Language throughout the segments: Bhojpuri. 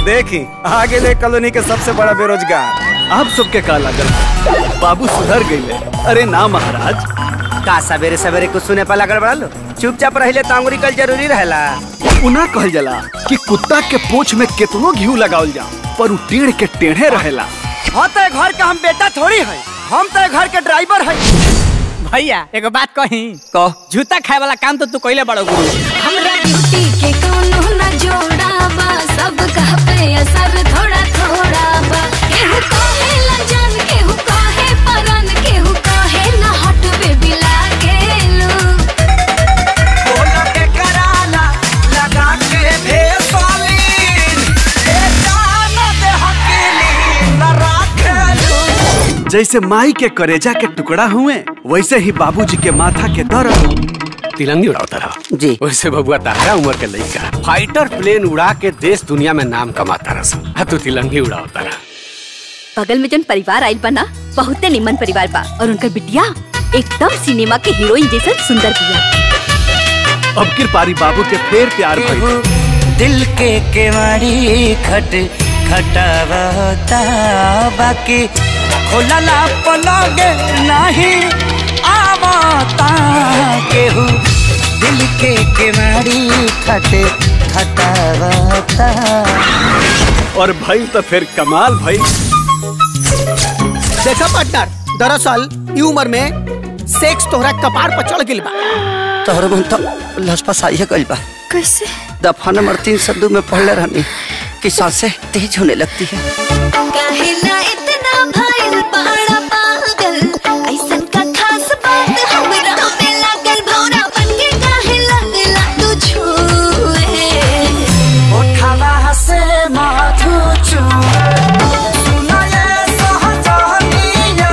देखी आगे ले कॉलोनी के सबसे बड़ा बेरोजगार आप सबके का लागल बाबू सुधर गईले अरे ना महाराज का सवेरे सवेरे कुछ सुने पर लगल बड़ा लो चुपचाप रहिले तो अंगुरी कल जरूरी रहेला उना कहल जाला कि कुत्ता के पोछ में कितनो घी लगावल जा पर उ टेढ़ के टेढ़े रहेला हाँ तो घर का हम बेटा थोड़ी है हम तो घर के ड्राइवर है भैया एगो बात कही कह जूता खाए वाला काम तो तू कइले बड़ो गुरु हमरा ड्यूटी के कोनो न जोड़ा बा सब कह पे असर थोड़ा थोड़ा बा केहू कहे ला जान केहू कहे परन केहू कहे न हट बेबी लागेलू जैसे माई के करेजा के टुकड़ा हुए वैसे ही बाबूजी के माथा के दर्द तिलंगी उड़ाता रहा जी वैसे बबुआ तारा उम्र के लड़का फाइटर प्लेन उड़ा के देश दुनिया में नाम कमाता रहा आ तू तिलंगी उड़ाता रहा बगल में जन परिवार आइल बा ना बहुते निमन परिवार बा और उनकर बिटिया एकदम सिनेमा के हीरोइन जैसन सुंदर बिया अब किर पारी बाबू के फेर प्यार भइल दिल के केवाड़ी खट खटावता बाकी खोलला पलगे नहीं आवता केहू दिल के केवाड़ी खट खटावता और भइल तो फिर कमाल भइल देखा पार्टनर दरअसल ई उम्र में सेक्स तोहरा कपार पर चढ़ गिल बा तोहर मन तो लसपस आइए गइल बा कैसे दफा नंबर तीन सौ दो में पढ़ले रहनी कि सांसें तेज होने लगती है काहेला इतना भइल बड़ा पागल ऐसन का खास बात हमरा में लागल भौरा बन के काहे लगला तू छुए उठावा से माथू सुनाए सहजनिया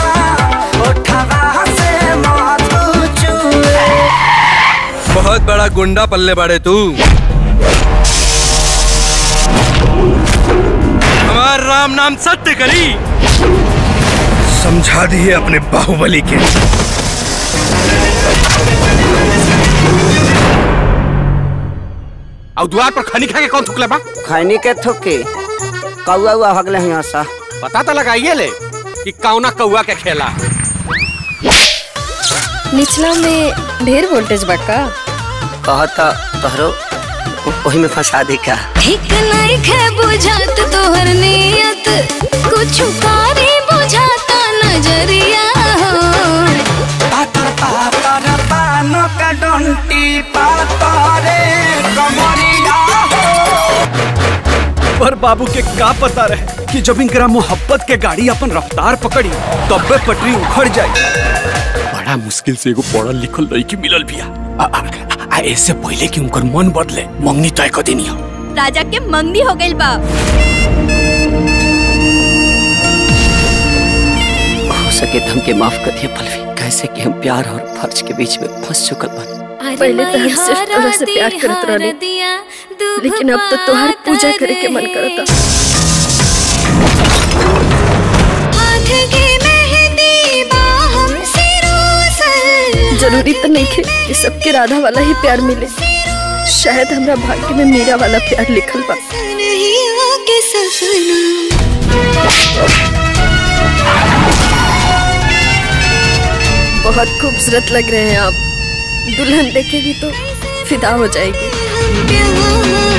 उठावा से माथू चुए बहुत बड़ा गुंडा पल्ले बाड़े तू हमार राम नाम सत्य करी समझा दिए अपने बाहुबली के और द्वार पर खनी खा के कौन थुकले बा खैनी के थुकी कौआ हुआ भगले यहाँ सा पता तो लगाइए ले कि कौना कौआ के खेला निचला में ढेर वोल्टेज बा का कहता तोहरो वही में फंसा दी का ठीक नहीं खे बुझात तोहर नियत कुछ कारी बुझाता नजरिया पातर पातर पानो का डंटी पातरे कमरिया पर बाबू के का पता रहे कि जब इनकरा मोहब्बत के गाड़ी अपन रफ्तार पकड़ी तब्बे पटरी उखड़ जाई बड़ा मुश्किल से एगो पढ़ल लिखल लड़की मिलल बिया आ, आ, आ ऐसे पहले कि उनकर मन बदले मंगनी तय कर देनी हो राजा के मंगनी हो गइल बा हो सके तो हमके माफ कर दिए पलवी कैसे कि हम प्यार और फर्ज के बीच में फंस चुकल बन पहले तो हम सिर्फ तोरा से प्यार करत रहनी लेकिन अब तो तोहार पूजा करे के मन करता हाथ की मेहंदी बाहम से रोसल जरूरी तो नहीं थे कि सबके राधा वाला ही प्यार मिले शायद हमरा भाग्य में मीरा वाला प्यार लिखल बा नहीं आके सपना बहुत खूबसूरत लग रहे हैं आप दुल्हन देखेगी तो फिदा हो जाएगी प्यार